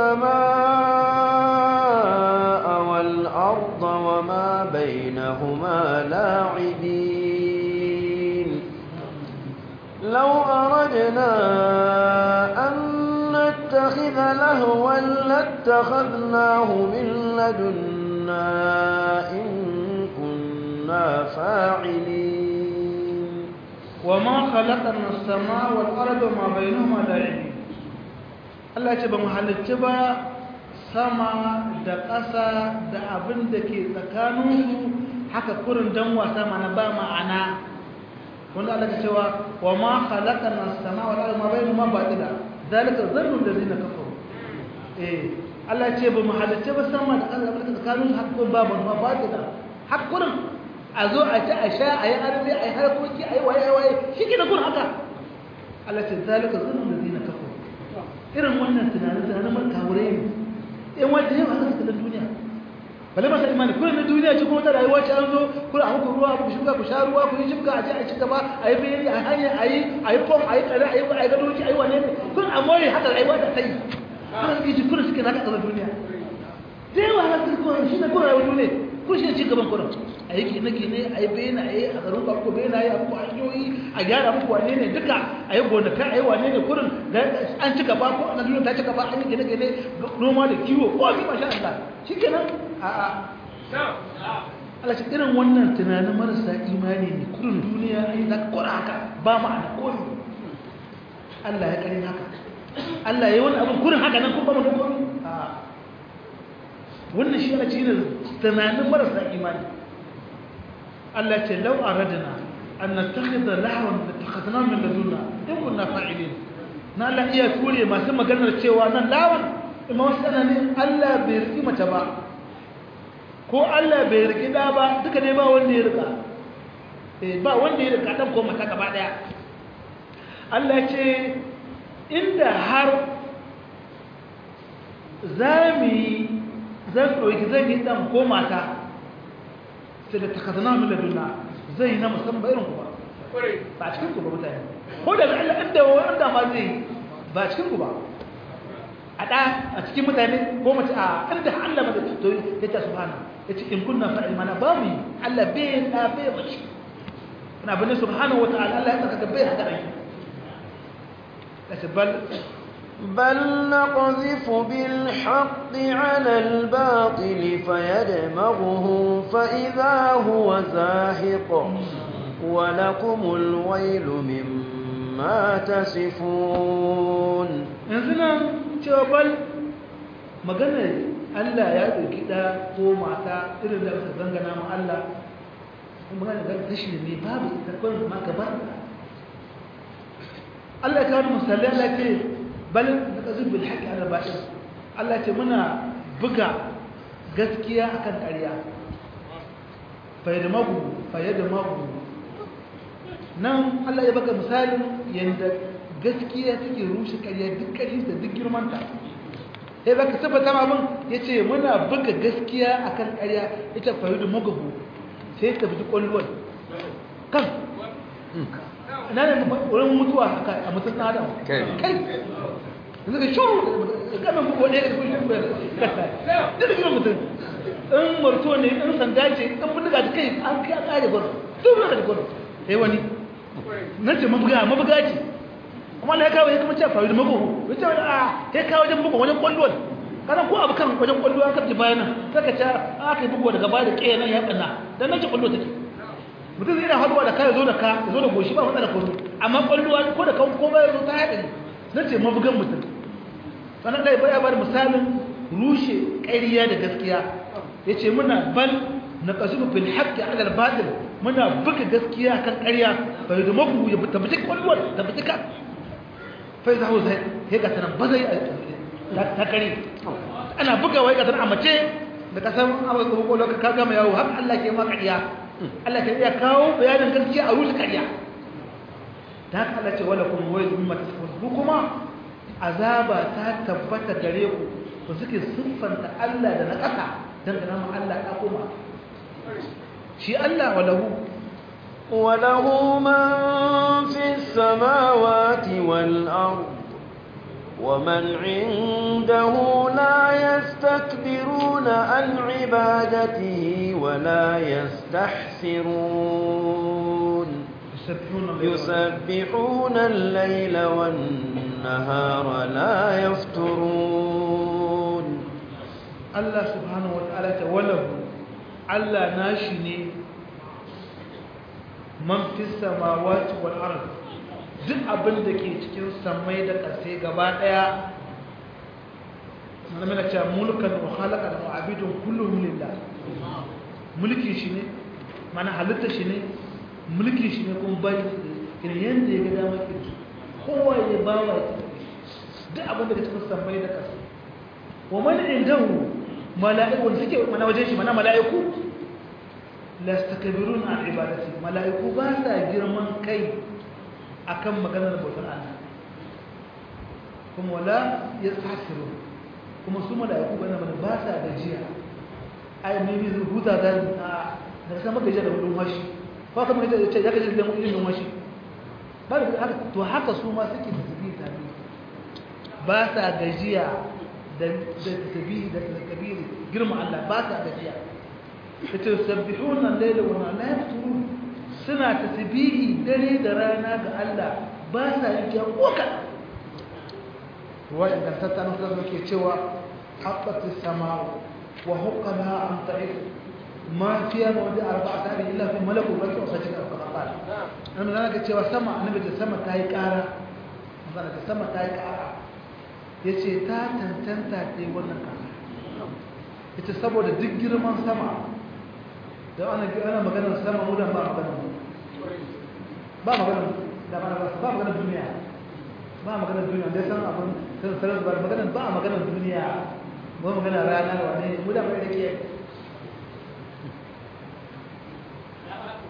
السماء والأرض وما بينهما لاعبين لو أردنا أن نتخذ لهوا لاتخذناه من لدنا إن كنا فاعلين وما خلقنا السماء والأرض وما بينهما لاعبين Allah ce ba mu halicci ba sama da ƙasa da abin da ke tsakaninsu haka kurin dan wasa mana ba ma'ana wanda Allah ke cewa wa ma khalaqana as-samaa wal arda ma bainahuma batila zalika dhannu allazina kafaru eh Allah ce ba mu halicci ba sama da ƙasa da abin da tsakaninsu haka kurin ba ma batila haka kurin a zo a ci a sha a yi arzi a yi harkoki a yi waye waye shi ke da kurin haka Allah ce zalika dhannu allazina kafaru irin wannan tunanin tunanin man kawure ne in wanda yau haka suka duniya bale masa imani kullum na duniya ce kuma ta rayuwa ce an zo kullum a muku ruwa ku shuka ku sha ruwa ku yi shibka a ce a ci gaba a yi bayani a hanyar a yi a yi fom a yi tsare a yi a yi gadoci a yi wane ne kullum a more haka rayuwa ta sai kullum suke ji kullum suke naka ƙasar duniya da yawa haka suke kuma shi ne kullum rayuwar duniya kun shi ne ci gaban kullum a yi gine gine a yi bayani a yi a garin ku bayani a yi a muku hanyoyi a gyara muku wane ne duka a yi gonakai a yi wane ne kurin da an ci gaba ko an duniya ta ci gaba an yi gine gine noma da kiwo ko a masha Allah shi kenan a a Allah ce irin wannan tunanin marasa imani ne kurin duniya a yi zaka kora haka ba ma'ana komi Allah ya karin haka Allah ya yi wani abin kurin haka nan kun ba mu da komi a wannan shi ana cikin tunanin marasa imani Allah ce lau aradna an nattakhidha lahwan lattakhadna min ladunna in kunna fa'ilin na Allah iya ture masu maganar cewa nan lawan imam sana ne Allah bai riki mace ba ko Allah bai riki da ba duka ne ba wanda ya rika ba wanda ya da kaɗan ko mata gaba ɗaya Allah ce inda har za mu yi zan ɗauki zan yi ɗan ko mata sai da takazana mu da duna zai yi na musamman irin ku ba ba cikin ku ba mutane ko da Allah inda wanda ma zai ba cikin ku ba a ɗa a cikin mutane ko mace a inda Allah mada to ya ta subhana ya ce in kunna fa'il mana ba mu Allah bai da bai mace ina bane subhanahu wa ta'ala Allah ya saka bai haka rai kace bal بل نقذف بالحق على الباطل فيدمغه فإذا هو زاهق ولكم الويل مما تصفون yanzu nan cewa bal maganar Allah ya ɗauki ɗa ko mata irin da aka zangana ma Allah kuma magana ga kashi ne babu ita kawai zama gaba Allah ya kawo misali Allah ce bal na ƙazin bil haƙi ala ba'in Allah ce muna buga gaskiya akan ƙarya fayyadamagu fayyadamagu nan Allah ya baka misalin yadda gaskiya take rushe ƙarya duk ƙarfinta duk girmanta sai baka tabbata ma abin ya ce muna buga gaskiya akan ƙarya ita fayyadu magahu sai ta bi ƙwallon kan na ne wurin mutuwa a mutum ɗan adam kai yanzu ka shuru gamin bugu ɗaya da kushin bai kasa duk da girman mutum in marto ne in sanda ce in bindiga da kai an kai an ƙare gwaro duk da gwaro sai wani nan ce mabuga mabuga ce amma na ya kawo ya kuma ce faru da mabugu ya ce wani a ya kawo wajen bugu wajen kwallon kana ko abu kan wajen kwallo an kaji bayan nan sai ka ce aka yi bugu daga baya da ƙeya nan ya ɓanna dan nan ce kwallo take mutum zai na haduwa da ka zo da ka zo da goshi ba matsala ko amma kwallo ko da kan ko bai zo ta haɗa ne nan ce mabugan mutum sannan ɗaya baya bada misalin rushe ƙariya da gaskiya ya ce muna bal na ƙasubu fil haƙƙi alal batil muna buga gaskiya kan ƙarya bai da mabu ya tabbata kwallon tabbata ka fai zaho zai ya ga tana ba zai ta kare ana buga wai ga tana a mace da kasan amurka ko kwallon ka gama yawo har Allah ke ma ƙarya Allah ke iya kawo bayanin gaskiya a rushe ƙarya ta haka Allah ce wala kuma wai zumi mata su kuma azaba ta tabbata gare ku ba suke siffanta Allah da na ƙasa don da nama Allah ya koma shi Allah walahu وله من في السماوات والأرض ومن عنده لا يستكبرون عن عبادته ولا يستحسرون يسبحون الليل والنهار لا يفترون الله سبحانه وتعالى وله الله ناشني من في السماوات والأرض duk abin da ke cikin samai da ƙasai gaba ɗaya mana cewa mulkan wa halakar wa abidun kullum lillah mulki shi ne mana halitta shi ne mulki shi ne kuma bayi irin yadda ya ga damar kirki kowa ya ba wa duk abin da cikin sammai da ƙasa wa mani indahu mala'iku wanda suke mana wajen shi mana mala'iku la stakbirun an ibadati mala'iku ba sa girman kai akan maganar bautar Allah kuma wala yastahsiru kuma su mala'iku bana bana ba sa gajiya ai mai mai huta da da sama gajiya da wudun washi ko kuma ya ce ya gaji da ilimin washi ba da haka to haka su ma suke tasbihi tabi ba sa gajiya da da tasbihi da takbiri girma Allah ba sa gajiya yace sabbihuna al-layla wa la yafturun suna tasbihi dare da rana ga Allah ba sa yake koka ruwa ingantatta na kuma ke cewa haqqatis sama'u wa huqqaha an ta'id ما فيها موضع أربعة أهل إلا في ملك وبركة وسجد الفقال أنا من ذلك cewa sama annabi da sama ta yi ƙara magana da sama ta yi ƙara ya ce ta tantanta ta yi wannan ƙara ita saboda duk girman sama da ana ana maganar sama mudan ba maganar ba maganar da ba ba maganar duniya ba maganar duniya dai san abin san sarar ba maganar ba maganar duniya ba maganar rana wane mudan bai rike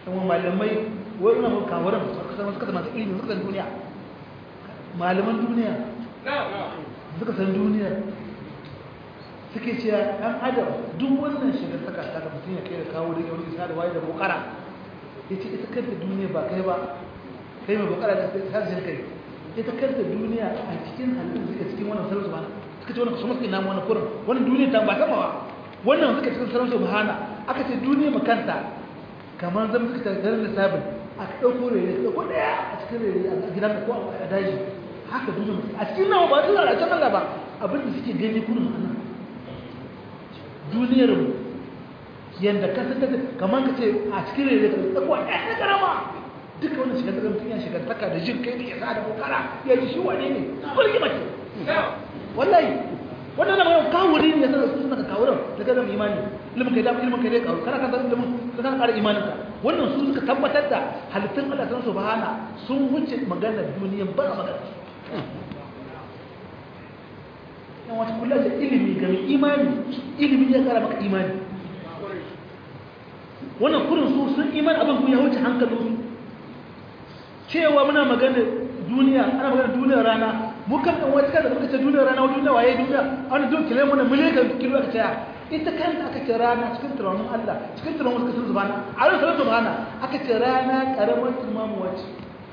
kuma malamai wani na kawaran suka zama masu ilimi suka san duniya malaman duniya suka san duniya suke cewa ɗan adam duk wannan shiga saka ta da mutum ya kai da kawo da yawon isa da waye da bukara ya ce ita kanta duniya ba kai ba kai mai bukara da sarshen kai ita kanta duniya a cikin halittu suka cikin wannan sarrafa ba suka ce wannan kusa masu ina wani kurin wannan duniya ta ba sama ba wannan suka cikin sarrafa subhana aka ce duniya makanta kamar zama suka tattara da sabin aka ɗauko rere ka ɗauko ɗaya a cikin rere a gidan ko a daji haka duniya a cikin nawa ba zuwa a can Allah ba abin da suke gani kurin a nan duniyar mu yadda ka san kamar ka ce a cikin rere ka ɗauko ɗaya na karama duka wannan shigar da mutum ya shigar taka da jin kai da ya sa da kokara ya ji shi wane ne kulki mace wallahi wannan nan yau kawuri ne sai su suna kawuran daga zama imani ilimin kai da ilimin kai dai kawo kana kan san ilimin ka kana ƙara imanin ka wannan su suka tabbatar da halittun Allah sun subhana sun wuce maganar duniya ba magana yan wata kula da ilimi ga mai imani ilimi ya kara maka imani wannan kurin su sun imani abin ku ya wuce hankalin cewa muna magana duniya ana magana duniyar rana mu kan dan wata kaza muka ce duniyar rana wajen waye duniya an duk kile mun miliyan kilo aka ce ita kanta aka ce rana cikin tunanin Allah cikin tunanin wasu kasan subhana a ran sanar subhana aka ce rana karamar turmamu wace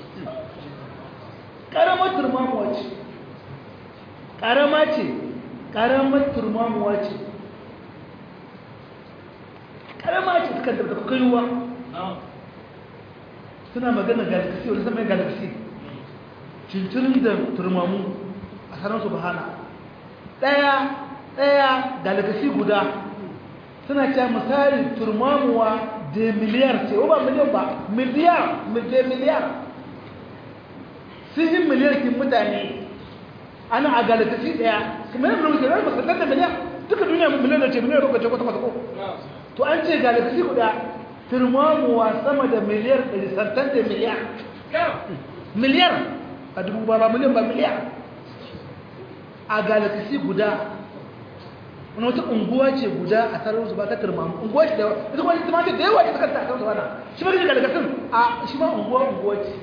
karamar turmamu wace karama ce karamar turmamu wace karama ce suka da kaiwa suna magana galaxy wani zama galaxy cincirin da turmamu a sanar su bahana ɗaya ɗaya galaxy guda suna cewa misali turmamuwa da miliyar ce ba miliyan ba miliyar da miliyar sun yi miliyar kin mutane ana a galaxy ɗaya kuma yin rubuta rai masarar da miliyar duka duniya miliyar da ce miliyar da ce kwata kwata ko to an ce galaxy guda turmamuwa sama da miliyar ɗari santan da miliyar miliyar a dubu ba ba miliyan ba miliyar a galaxy guda wani wata unguwa ce guda a tsarin su ba ta turmamu unguwa ce da ita kuma ita ce da yawa ce ta kanta a kan su bana shi ma gani galaxy a shi ma unguwa unguwa ce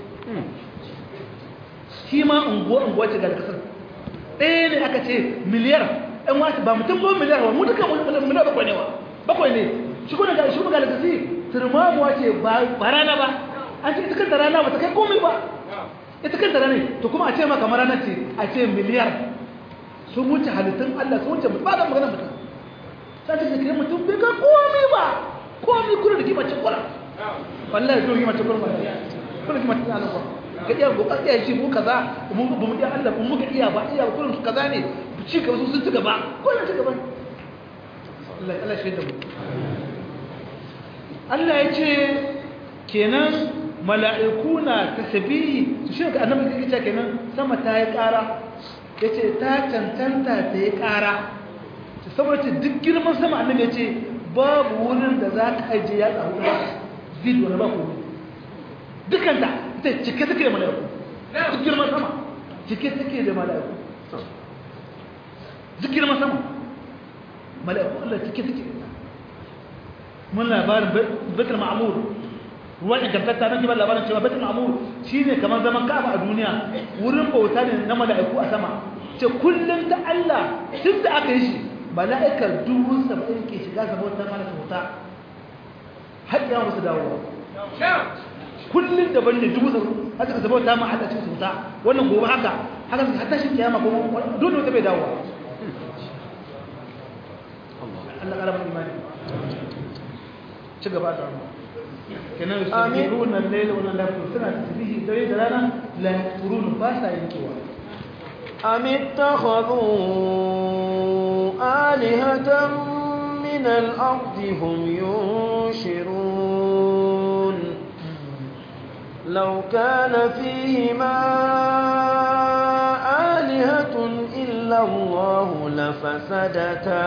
shi ma unguwa unguwa ce galaxy ɗaya ne aka ce miliyar ɗan wasu ba mutum ba miliyar ba mu duka miliyar bakwai ne wa bakwai ne shi kuma ga shi kuma galaxy turmamuwa ce ba rana ba an ce ita kanta rana ba ta kai komai ba ita kanta rana to kuma a ce maka rana ce a ce miliyar sun wuce halittun Allah sun wuce ba da magana mutum sai ta kai mutum bai ga komai ba komai kuna da kima ce kura wallahi zo kima ce kura wallahi kuna kima ce Allah kura ga iya go iya shi mu kaza mu ba mu iya Allah mu ga iya ba iya kullun su kaza ne ci gaba su sun ci gaba kullun ci gaba Allah Allah shi da mu Allah ya ce kenan mala'iku na tasbihi su shi ga annabi yake cewa kenan sama ta yi ƙara yace ta cancanta ta yi ƙara saboda duk girman sama annabi yace babu wurin da za ka aje ya tsaro ba zid wani ba ko dukan da ita cike take da mala'iku duk girman sama cike take da mala'iku duk girman sama mala'iku Allah cike take da mun labarin batul ma'mur ruwan ingantatta nan kibar labarin cewa batul ma'mur shine kamar zaman ka'aba a duniya wurin bauta ne na mala'iku a sama ce kullum da Allah tun da aka yi shi mala'ikar dubu saba'in ke shiga sa bautar mana bauta har ya musu dawowa kullum daban ne dubu saba'in haka ka bauta ma Allah cikin bauta wannan gobe haka haka har tashin kiyama ko dole wata bai dawowa Allah ƙaramin imani ci gaba da kenan yusabihuna al-layla wa an-nahara suna tasbihi dare da rana la yaqurun ba sa yankewa am ittakhadhu alihatan min al-ardi hum yunshirun law kana fihima alihatun illa Allah lafasadata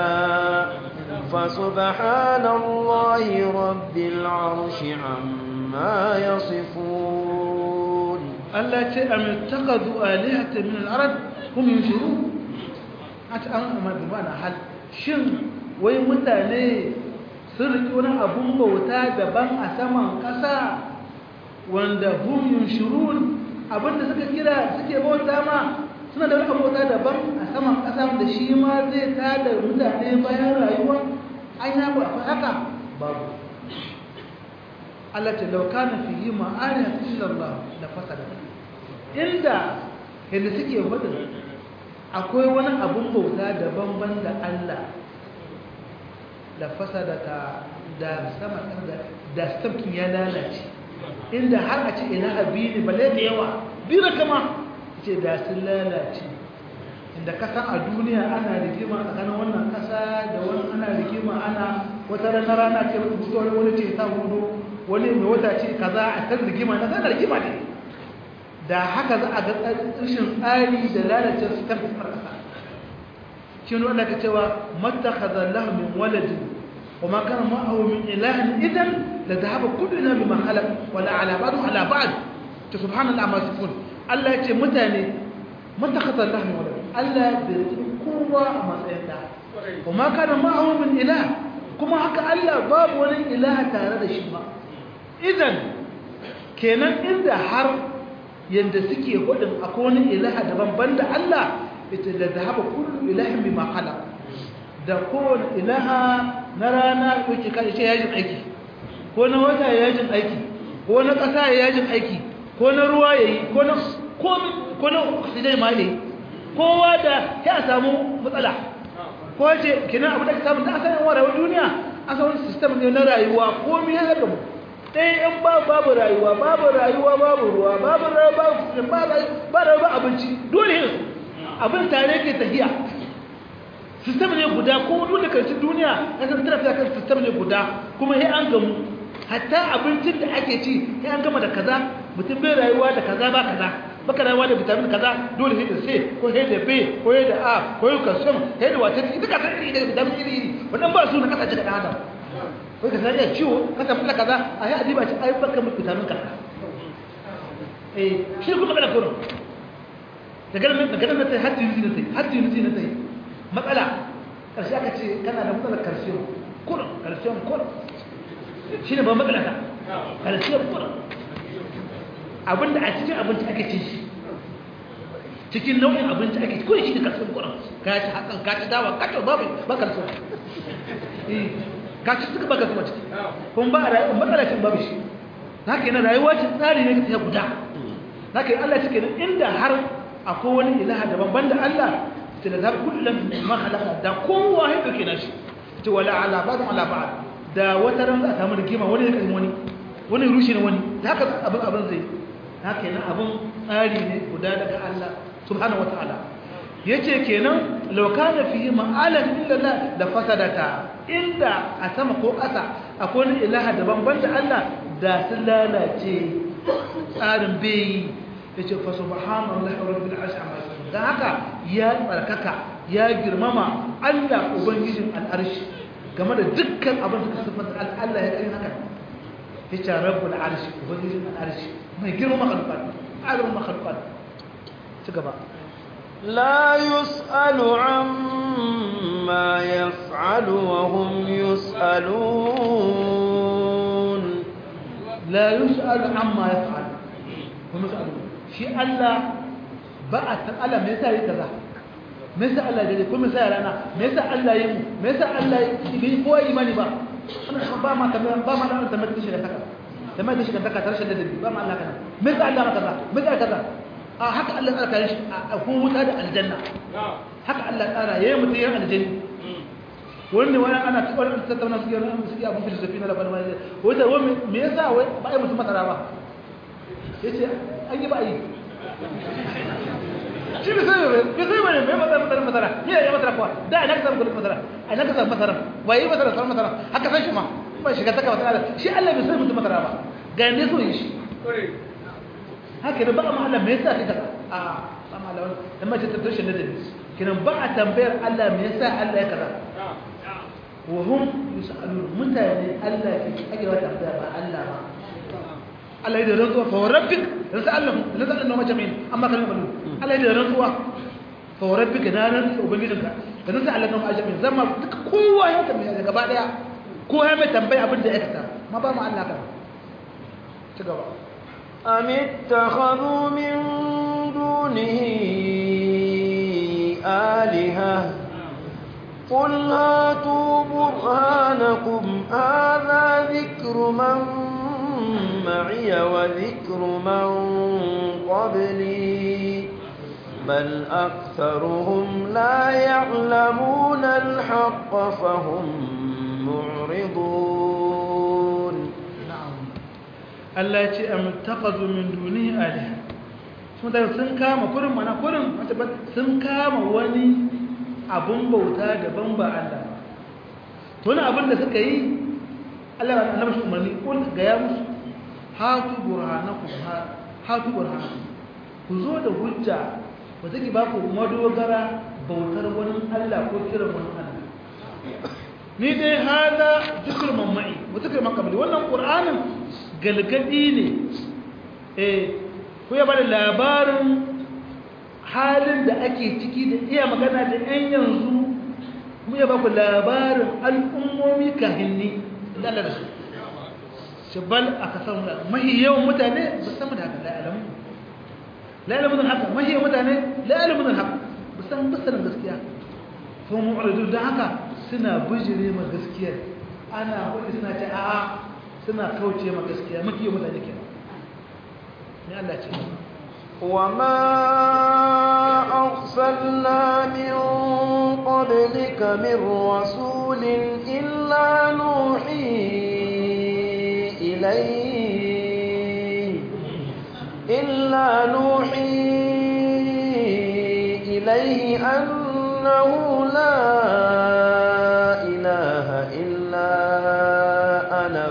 فسبحان الله رب العرش عما يصفون الله أم اتخذوا آلهة من الأرض هم ينشرون أنت أما بمعنى هل شن وي متاني sun riƙi wani abun bauta daban a saman ƙasa wanda hum yunshurun abinda suka kira suke bauta ma suna da wani bauta daban a saman ƙasa da shi ma zai tada mutane bayan rayuwa an yi abu akwai haka babu Allah ce lauka na fi yi ma'ana illallah da fasada inda yadda suke hudu akwai wani abun bauta daban-ban da Allah da fasada ta da sama da stamkin ya lalace inda har a ce ina abi ne bale da yawa bira kama ce da sun lalace inda kasan a duniya ana rigima tsakanin wannan kasa da wani ana rigima ana wata rana rana ce wani wani ce ta hudu wani mai wata ce kaza a kan rigima na zana rigima ne da haka za a ga rashin tsari da lalace su kan fitar kasa shi ne wanda ka cewa mattakhadha lahu min waladin wa ma kana ma'ahu min ilahin idan la dhahaba kullu ila bima khalaq wa la ala ba'd ala ba'd ta subhanallahi ma sifun Allah ya ce mutane mattakhadha lahu min waladin Allah bai kowa a matsayin da wa ma kana ma'ahu min ilah kuma haka Allah babu wani ilaha tare da shi ba idan kenan inda har yanda suke hudin akwai wani ilaha daban banda Allah ita da zahaba kullu ilahin bima khalaq da kowane ilaha na rana yake kai ce yajin aiki ko na wata yajin aiki ko na kasa yajin aiki ko na ruwa yayi ko na komi ko na oxygen ma yayi kowa da ya samu matsala ko ce kina abu da ka samu da asalin wa duniya asalin system ne na rayuwa komi ya haka mu ɗaya in ba babu rayuwa babu rayuwa babu ruwa babu rayuwa ba rayuwa abinci dole yin abin tare ke tafiya sistem ne guda ko dole karshen duniya ya san tarafi kan sistem ne guda kuma sai an gamu hatta abincin da ake ci sai an gama da kaza mutum bai rayuwa da kaza ba kaza baka rayuwa da vitamin kaza dole sai da C ko sai da B ko sai da A ko sai calcium sai da wata ita ka san da vitamin iri iri wannan ba su na kasance da adam ko ka san ya ciwo ka san kula kaza a yi adiba ci ai baka mu vitamin kaza eh shi kuma kana koro daga nan daga nan sai haddi yuzi na sai haddi yuzi na sai matsala karshe aka ce kana da matsalar calcium kurin calcium kurin shi ne ba matsala ta calcium kurin abinda a cikin abinci ake cin shi cikin nau'in abinci ake ci kurin shi ne calcium kurin ka ci hakan ka ci dawa ka ci babu ba calcium ka ci suka ba calcium ciki kuma ba a matsala cin babu shi haka yana rayuwa ce tsari ne ta guda haka Allah cike inda har akwai wani ilaha daban banda Allah ta da zaɓi kullum ma halaka da kowa ya ɗauke na shi ta wala ala ba ala ba da wata ran za a samu rigima wani ya wani wani rushe ne wani da haka abin abin zai haka yana abin tsari ne guda daga Allah subhanahu wa ta'ala ya ce kenan lauka fiye ma'alan illallah da fasadata inda a sama ko ƙasa akwai wani ilaha daban banda Allah da sun lalace tsarin bai ya ce fa subhanallahi rabbil arshi amma dan haka ya tsarkaka ya girmama Allah ubangijin al'arshi game da dukkan abin da sifanta Allah ya kai haka ya ce rabbul arshi ubangijin al'arshi mai girma makhluqat alim makhluqat ci gaba لا يسأل عما يفعل وهم يسألون لا يسأل عما يفعل هم يسألون shi Allah ba a san Allah me yasa yi kaza me yasa Allah ya ko me yasa rana me yasa Allah yi mu me yasa Allah yi bai kowa imani ba ana ba ma kamar ba ma da tamar da shiga taka tamar da shiga taka tarshe da dabi ba ma Allah kana me yasa Allah maka kaza me yasa kaza a haka Allah ya tsara shi a kun wuta da aljanna haka Allah tsara yayin mutum ya aljanna wani wani ana tsibar tattauna su yana suke abin filosofi na labarin wani wata wani me yasa wai ba a yi mutum masara ba yace an yi ba yi shi bai sai bai bai sai bane bai masara masara masara ni ya masara kuwa da ina ka samu kudin masara a ina ka samu masara ba yi masara samu masara haka san shi ma ba shiga taka masara shi Allah bai sai mutum masara ba ga ne so yi shi haka da ba ma Allah me yasa kai kaza a ba ma Allah dan ma ce ta tushe da dani kinan ba a tambayar Allah me yasa Allah ya kaza wa hum yusalun mutane Allah ke ake wata tambaya ba Allah ba Allah ya da rantsuwa fa rabbik rasallahu rasallahu majmin amma kan balu Allah ya da rantsuwa fa rabbik da ran ubangijinka da nan sai Allah kan majmin zama duka kowa ya tambaye gaba daya ko ya mai tambayi abin da ya aikata ma ba mu Allah kan ci gaba أم اتخذوا من دونه آلهة قل هاتوا برهانكم هذا ذكر من معي وذكر من قبلي بل أكثرهم لا يعلمون الحق فهم معرضون Allah ya ce am taqadu min dunihi aliha sun da sun kama kurin mana kurin sun kama wani abun bauta daban ba Allah to wani abin da suka yi Allah ya annabi shi umarni kul ga ya musu hatu burhanakum hatu burhanakum ku zo da hujja ba take ba ku madogara bautar wani Allah ko kiran wani Allah ni dai hada zikr mamai wa zikr man qabli wannan qur'anin galgadi ne eh ku ya bada labarin halin da ake ciki da iya magana da yan yanzu kuma ya baku labarin al'ummomi kahinni da Allah da su shabal aka samu da mahi yawan mutane ba san da haka la'alamu la'alamu da haka mahi yawan mutane la'alamu da haka ba san ba sanin gaskiya kuma mu'ridu da haka suna bijire ma gaskiya ana wani suna ce a'a suna kauce ma gaskiya mafi yawan mutane kenan ne Allah ce وما أرسلنا من قبلك من رسول إلا نوحي إليه إلا نوحي إليه أنه لا إله إلا أنا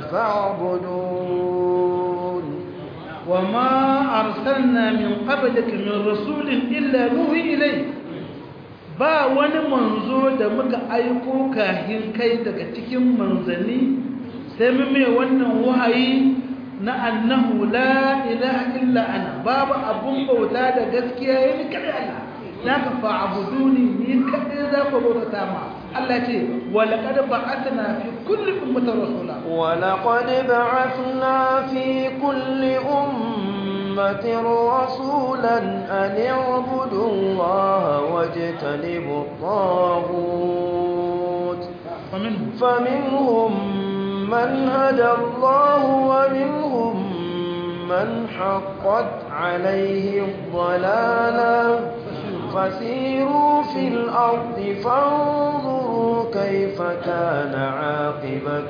فاعبدون وما أرسلنا من قبلك من رسول إلا نوحي إليه ba wani manzo da muka aiko kahin kai daga cikin manzanni sai mu mai wannan wahayi na annahu la ilaha illa ana babu abun bauta da gaskiya yayin kada Allah zaka fa'buduni ni kadai za ku bauta ma Allah ce wa laqad ba'athna fi kulli ummatin rasula wa laqad ba'athna fi kulli ummatin rasulan an ya'budu Allah wajtanibu at-taghut faminhum man hada Allah wa minhum من حقت عليه الضلاله فسيروا في الأرض فانظروا كيف كان عاقبة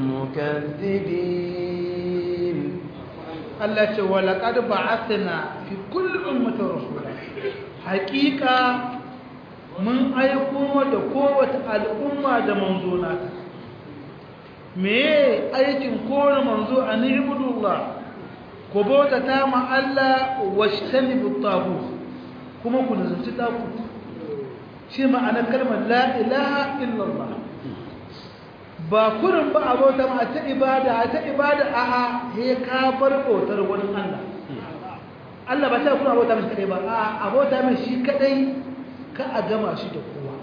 المكذبين التي ولقد بعثنا في كل أمة رسولا حقيقة من أيكم دقوة الأمة دمنزونات me aikin kowane manzo a ni'ibudullah ku bauta ta ma Allah washtanibu tagut kuma ku nazarci tagut shi ma'anar kalmar la ilaha illallah ba kurin ba a bauta ma ta ibada a ta ibada a a he ka bar bautar wani Allah Allah ba ta kuna bauta mai kadai ba a a bauta mai shi kadai ka a gama shi da kowa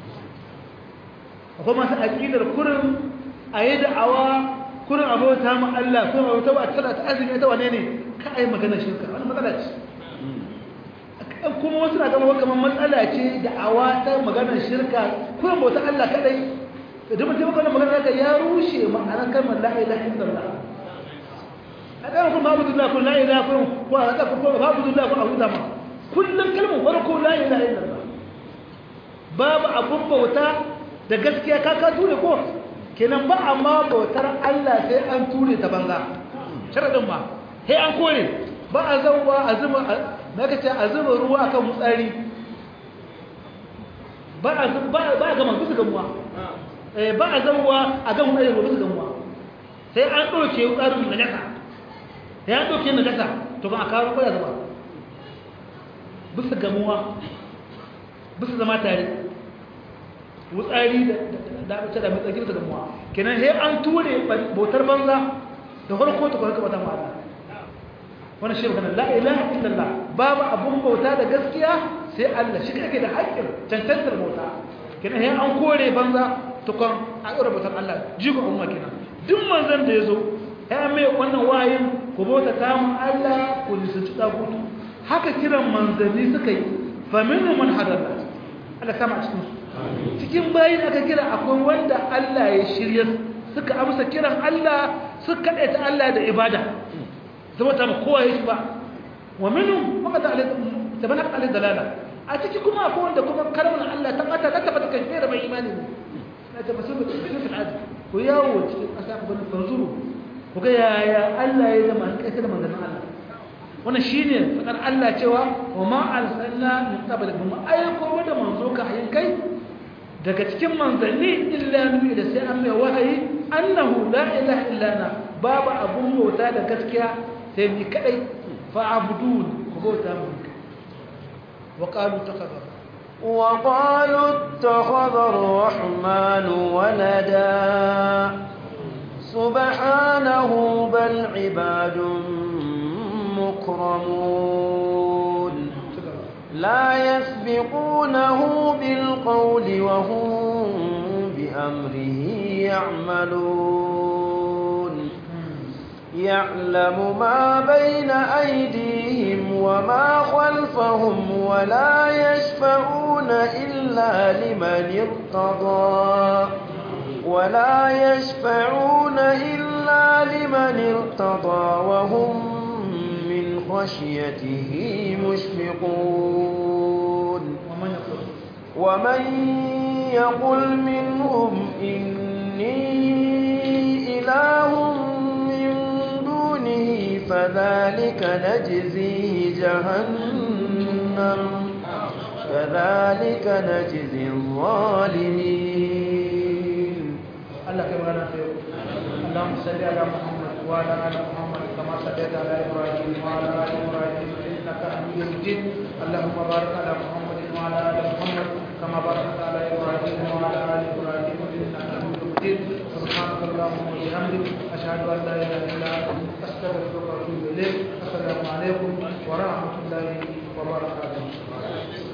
akwai masu aƙidar kurin a yi da'awa kurin abota ma Allah kurin abota ba a tsara ta azumi ta wane ne ka a yi magana shirka wani matsala ce kuma wasu na gama kamar matsala ce da'awa ta maganar shirka kurin bauta Allah kadai idan mutum magana magana daga ya rushe ma'anar kalmar la ilaha illallah a ɗaya kuma babu dullah kun la ilaha kun ko a ɗaka ko babu dullah kun abu dama kullum kalmar farko la ilaha illallah babu abun bauta da gaskiya ka ka ture ko kenan ba amma bautar Allah sai an ture ta banza sharadin ba sai an kore ba a zauwa a zuba na kace a zuba ruwa akan mutsari ba a ba ba ga man bisa gamuwa eh ba a zauwa a ga mutsari ba bisa gamuwa sai an doke tsarin najasa sai an doke najasa to ba a kawo ko ya zuba bisa gamuwa bisa zama tare wutsari da da da mai tsaki da damuwa kenan sai an ture bautar banza da farko ta kwarka bata ma'ana wannan shi magana la ilaha illallah babu abun bauta da gaskiya sai Allah shi kake da haƙƙin cancantar bauta kenan sai an kore banza tukon a ɗora bautar Allah jigo umma kenan duk manzon da ya zo ya mai wannan wayin ku bauta ta mu Allah ku nisanci dagutu haka kiran manzanni suka yi fa minhum man hadalla Allah sama cikin su cikin bayin aka kira akwai wanda Allah ya shirya suka amsa kiran Allah suka ta Allah da ibada zama ta kowa ya shi ba wa minhum maka ta alai tabana alai dalala a ciki kuma akwai wanda kuma kalmar Allah ta bata ta tabbata kai da mai imani ne na ta basu da cikin al'adu ku yawo cikin ƙasa ku bani fanzuru ku ga yaya Allah ya zama kai da manzon Allah wannan shine fadar Allah cewa wa ma arsalna min qablik mu ayyuko da manzo ka hayin kai daga cikin manzanni illa nabi da sai an mai wahayi annahu la ilaha illa ana babu abun bauta da gaskiya sai ni kadai fa abudun ku bauta mu wa qalu takhadha wa qalu ittakhadha ar-rahman walada subhanahu bal ibadun mukramun لا يسبقونه بالقول وهم بأمره يعملون يعلم ما بين أيديهم وما خلفهم ولا يشفعون إلا لمن ارتضى ولا يشفعون إلا لمن ارتضى وهم من خشيته مشفقون ومن يقل منهم إني إله من دونه فذلك نجزيه جهنم كذلك نجزي الظالمين الله كما نفعل اللهم صل على محمد وعلى آل محمد كما صليت على إبراهيم وعلى آل إبراهيم إنك حميد مجيد اللهم بارك على محمد وعلى آل محمد كما باركت على إبراهيم وعلى آل إبراهيم إنك حميد مجيد سبحانك اللهم وبحمدك أشهد أن لا إله إلا أنت أستغفرك وأتوب إليك السلام عليكم ورحمة الله وبركاته